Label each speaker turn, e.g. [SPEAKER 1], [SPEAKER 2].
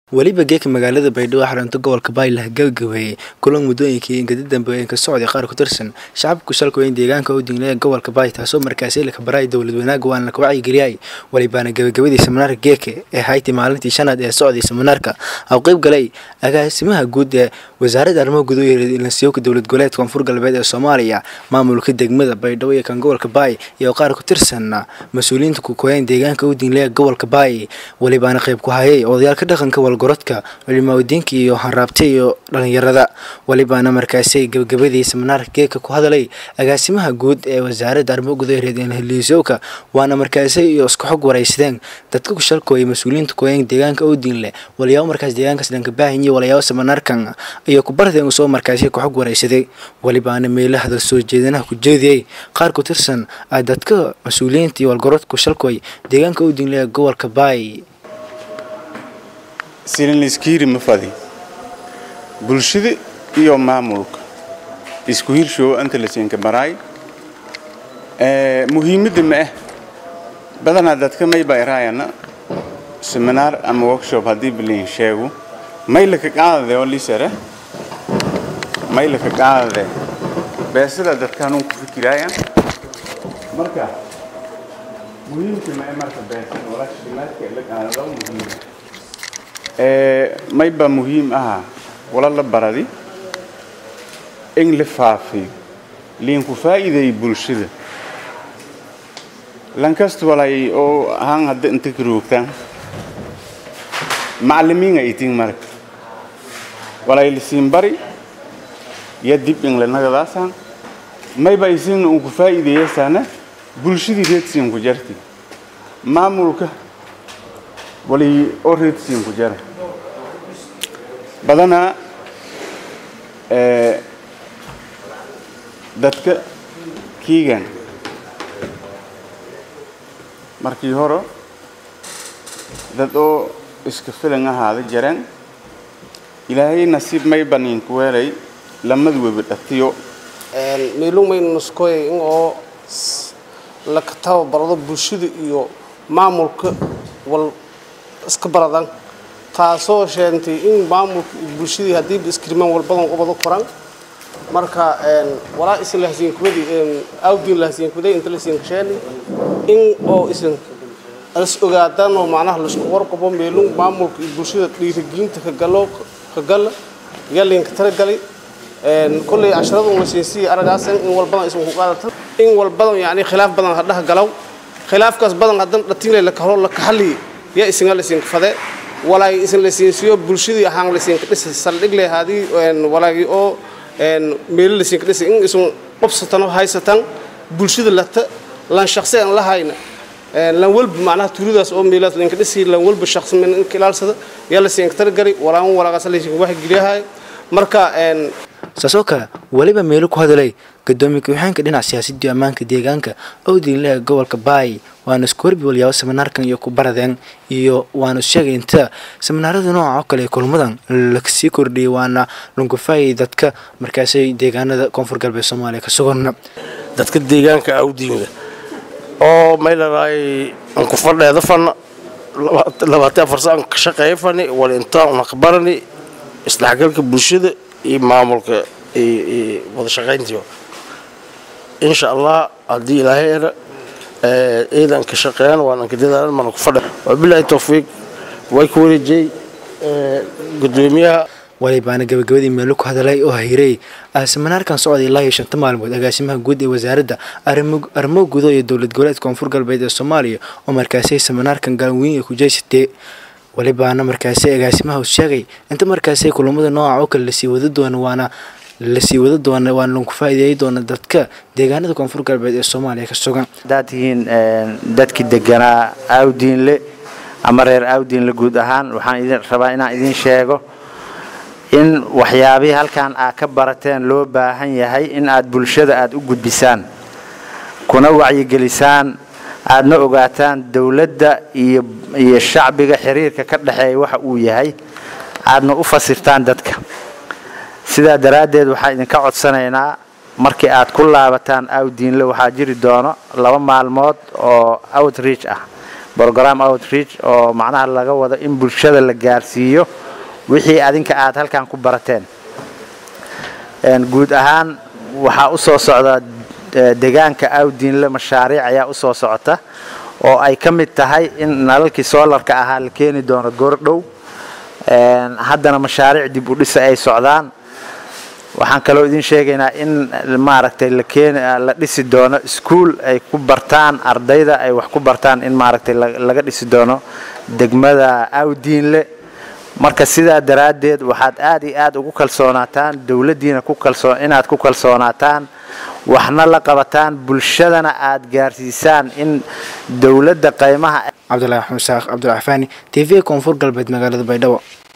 [SPEAKER 1] weliba geeka magaalada baydhabo xarunta gobolka baaylah gabagabeeyey kulan muddooyinkii ingadi dambe ee ka socday qaar ku tirsan shacabku shalkooyin deegaanka u dinglaya gobolka baay taasoo markaasi la kabaray dowlad wanaaga waana laka wacyigeliyay welibaana gabagabadii seminaarka geeke ee haytay maalintii shanaad ee socday seminaarka oo qeyb galay agaasimaha guud ee wasaaradda arrimaha gudaha ilansiyowka dowlad goboleedka koonfur galbeed ee soomaaliya maamulka degmada baydhabo iyo kan gobolka baay iyo qaar ku tirsan mas-uuliyiinta kukooyeen deegaanka u dinglaya gobolka baay welibaana qeyb ku hayay odayaalka dhaqanka walgorodka culimaaodiinka iyo hanraabta iyo dhalinyarada welibaana markaasi gabagabadii seminaarka geeka ku hadalay agaasimaha guud ee wasaaradda arrimaha gudaha reerliisowka waana markaasi iyo isku xog waraysadeen dadka ku shalkooyay mas-uuliyiinta kooyeen deegaanka u dingle waliyaabo markaas deegaankaas dhanka baahanyiyo walayaabo seminaarkan iyo kubardeen usoo markaasi ku xog waraysaday welibaana meela hadal soo jeedanaha ku jeediyey qaar ku tirsan dadka mas-uuliyiinta iyo walgorodka shalkooy deegaanka u dingle ee gobolka baay
[SPEAKER 2] silinliskiiri ma fadi bulshada iyo maamulka isku hirshow anta la siinka baraay muhiimadda ma ah badanaa dadka mayba iraayana seminaar ama workshop haddii balin sheego maylaka qaadade oo lisare maylaka qaadade beesada dadkaanun ku fikiraaya marka muhiimka ma marka beesada walaashimaadka la qaadado muhiima mayba muhiim aha wala la baradi in la faafiyo liinku faa'iideey bulshada lankasta walay oo ahaan hadda inta karoogtaan macallimiin ay itiin marka walay lisiin bari ya dib in lanagadaasaan mayba isin unku faa'iideeyasaana bulshadii reedsiin ku jarti maamulka walay oo reedsiin ku jara badanaa dadka kiigan markii hore dad oo iska filan ahaada jareen ilaahay nasiib may baniinku weelay lamad webi dhatiyo
[SPEAKER 3] meelumay nuskoy in oo la tababarado bulshada iyo maamulka wal iska baradan taasoo sheentay in maamulka bulshadii haddiiba iskrimaan walbadan ubada koran marka walaa isin lahasiinkubadi awdiin lahasiinkubaday inta lasiinkasheeni in oo isin is ogaadaan oo macnaha laisku warqabo meelun maamulka iyo bulshada dhiirigelinta kagalo kagala yalinka talagalay kolley casharadu lasiinsiya aragaasan in walbadan isin ku qaadatan in walbadan yani khilaaf badan hadhaha galaw khilaafkaas badan haddan dhatinle lakaholo lakaxali yaa isinga lasiinka fade walaay isin la siinsiyo bulshadii ahaan la siinka dhisa saldhig leh hadii walaagi oo meelo la siinka dhisa in isun qobsatan oo haysatan bulshada lata lan shaqsi aan la hayna lan walba macnaha tuuridaas oo meelaas la dhisi lan walba shaqsi min in kilaalsada yaa la siinka targari walaan walaagaas la siinka wax geliyahay marka
[SPEAKER 1] saasoo kale weliba meelo ku hadalay gadoomiye ku-xigeenka dhinaca siyaasadda iyo ammaanka deegaanka owdinleha gobolka baay waana isku horbi walyaabo seminaarkan iyo ku baradeen iyo waana sheegay inta seminaarada nooca oo kale ee kulmadan lasii kordhiyay waana lungufaayay dadka markaasay deegaanada koonfur galbeed soomaaliya ka sugan
[SPEAKER 4] dadka deegaanka awdiinga oo maylaraay anku fadheeda fana labaatan afar saan ka shaqeeya fani wal intaan una ka barani isdhexgalka bulshada iyo maamulka iyo wada shaqayntiyo insha allah haddii ilaahay era ciidan ka shaqeeyaan waan ka dadaalan mana ku fadha wabilaahi tawfiiq way ku wareejiyey gudoomiyaha
[SPEAKER 1] walibaana gabagabadii meelo ku hadalay oo hiray seminaarkan socday ilaa iyo shanta maalmood agaasimaha guud ee wasaaradda arrimo gudo iyo dowlad goboleedka koonfur galbeed ee soomaaliya oo markaasi seminaarkan gaanweyn ay ku jeysatee walibaana markaasi agaasimaha sheegay inta markaasi kulamada nooca oo kale lasii wada doono waana lasii wada doona waana lagu faa'iideeyi doona dadka deegaanada koonfur galbeed ee soomaaliya ka sugan
[SPEAKER 5] haddaad tihiin dadkii deganaa awdiinle ama reer awdiinle guud ahaan waxaan idin rabaa inaan idin sheego in waxyaabihii halkan aad ka barateen loo baahan yahay in aad bulshada aad u gudbisaan kuna wacyigelisaan aadna ogaataan dowladda iyo iyo shacbiga xiriirka ka dhexeeya waxa uu yahay aadna u fasirtaan dadka sidaa daraaddeed waxaan idinka codsanaynaa markii aad ku laabataan awdiinle waxaa jiri doono laba maalmood oo outreach ah program outreach oo macnaha laga wado in bulshada la gaarsiiyo wixii adinka aad halkan ku barateen guud ahaan waxaa u soo socda deegaanka awdiinle mashaariic ayaa u soo socota oo ay ka mid tahay in nalalkii soolarka ahaa la keeni doono goordhow haddana mashaariic dib u dhisa ay socdaan waxaan kaloo idin sheegaynaa in maaragtay la keeni la dhisi doono iskuul ay ku bartaan ardayda ay wax ku bartaan in maaragtay laga dhisi doono degmada awdiinle marka sidaa daraaddeed waxaad aad iyo aad ugu kalsoonaataan dowladdiina ku kalsoo inaad ku kalsoonaataan waxna la qabataan bulshadana aad gaarsiisaan in dowladda qaymaha
[SPEAKER 1] cabdulaahi axmed saaq cabdulcafaani t v koonfur galbeed magaalada baydhabo